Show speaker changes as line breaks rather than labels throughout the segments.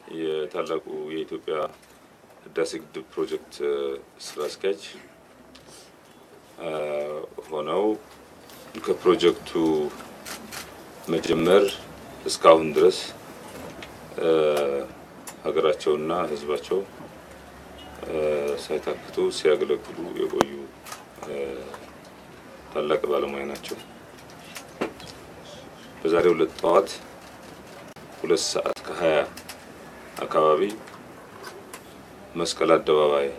የታላቁ የኢትዮጵያ ህዳሴ ግድብ ፕሮጀክት ስራ አስኪያጅ ሆነው ከፕሮጀክቱ መጀመር እስካሁን ድረስ ሀገራቸውና ህዝባቸው ሳይታክቱ ሲያገለግሉ የቆዩ ታላቅ ባለሙያ ናቸው። በዛሬው ዕለት ጠዋት ሁለት ሰዓት ከሀያ አካባቢ መስቀል አደባባይ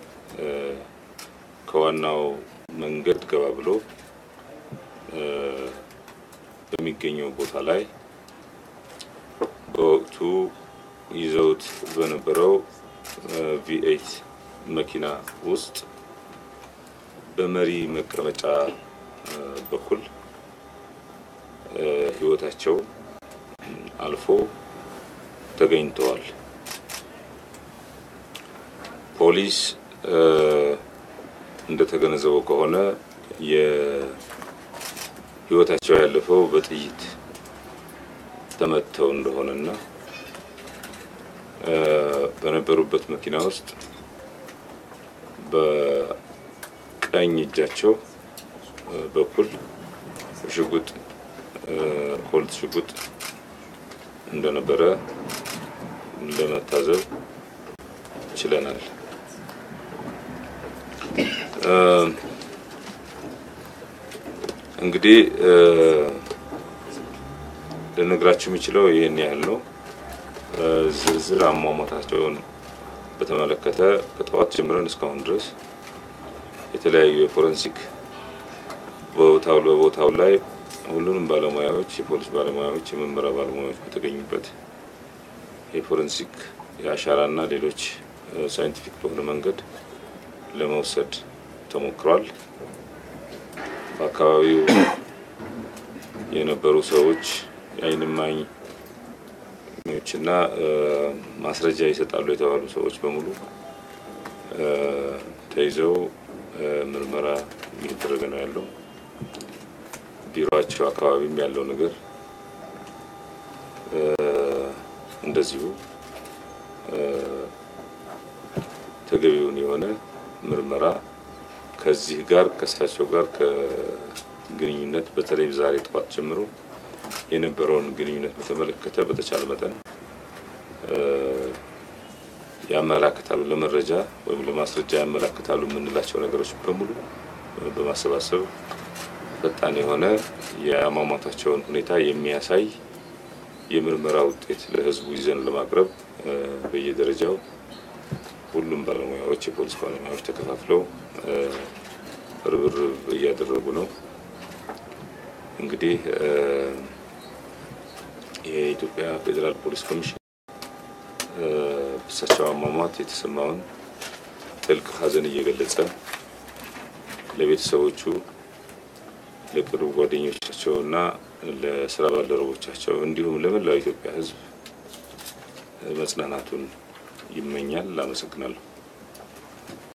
ከዋናው መንገድ ገባ ብሎ በሚገኘው ቦታ ላይ በወቅቱ ይዘውት በነበረው ቪኤይት መኪና ውስጥ በመሪ መቀመጫ በኩል ህይወታቸው አልፎ ተገኝተዋል። ፖሊስ እንደተገነዘበው ከሆነ የህይወታቸው ያለፈው በጥይት ተመተው እንደሆነና በነበሩበት መኪና ውስጥ በቀኝ እጃቸው በኩል ሽጉጥ ኮልት ሽጉጥ እንደነበረ ለመታዘብ ችለናል። እንግዲህ ልነግራችሁ የሚችለው ይህን ያህል ነው። ዝርዝር አሟሟታቸውን በተመለከተ ከጠዋት ጀምረን እስካሁን ድረስ የተለያዩ የፎረንሲክ ቦታው በቦታው ላይ ሁሉንም ባለሙያዎች የፖሊስ ባለሙያዎች፣ የምርመራ ባለሙያዎች በተገኙበት የፎረንሲክ የአሻራና ሌሎች ሳይንቲፊክ በሆነ መንገድ ለመውሰድ ተሞክሯል። በአካባቢው የነበሩ ሰዎች የዓይን እማኞችና ማስረጃ ይሰጣሉ የተባሉ ሰዎች በሙሉ ተይዘው ምርመራ እየተደረገ ነው ያለው። ቢሮቸው አካባቢም ያለው ነገር እንደዚሁ ተገቢውን የሆነ ምርመራ ከዚህ ጋር ከእሳቸው ጋር ከግንኙነት በተለይ ዛሬ ጠዋት ጀምሮ የነበረውን ግንኙነት በተመለከተ በተቻለ መጠን ያመላክታሉ ለመረጃ ወይም ለማስረጃ ያመላክታሉ የምንላቸው ነገሮች በሙሉ በማሰባሰብ ፈጣን የሆነ የአሟሟታቸውን ሁኔታ የሚያሳይ የምርመራ ውጤት ለሕዝቡ ይዘን ለማቅረብ በየደረጃው ሁሉም ባለሙያዎች የፖሊስ ባለሙያዎች ተከፋፍለው ርብርብ እያደረጉ ነው። እንግዲህ የኢትዮጵያ ፌዴራል ፖሊስ ኮሚሽን እሳቸው አሟሟት የተሰማውን ጥልቅ ሐዘን እየገለጸ ለቤተሰቦቹ ለቅርብ ጓደኞቻቸው እና ለስራ ባልደረቦቻቸው እንዲሁም ለመላው ኢትዮጵያ ሕዝብ መጽናናቱን ይመኛል። አመሰግናለሁ።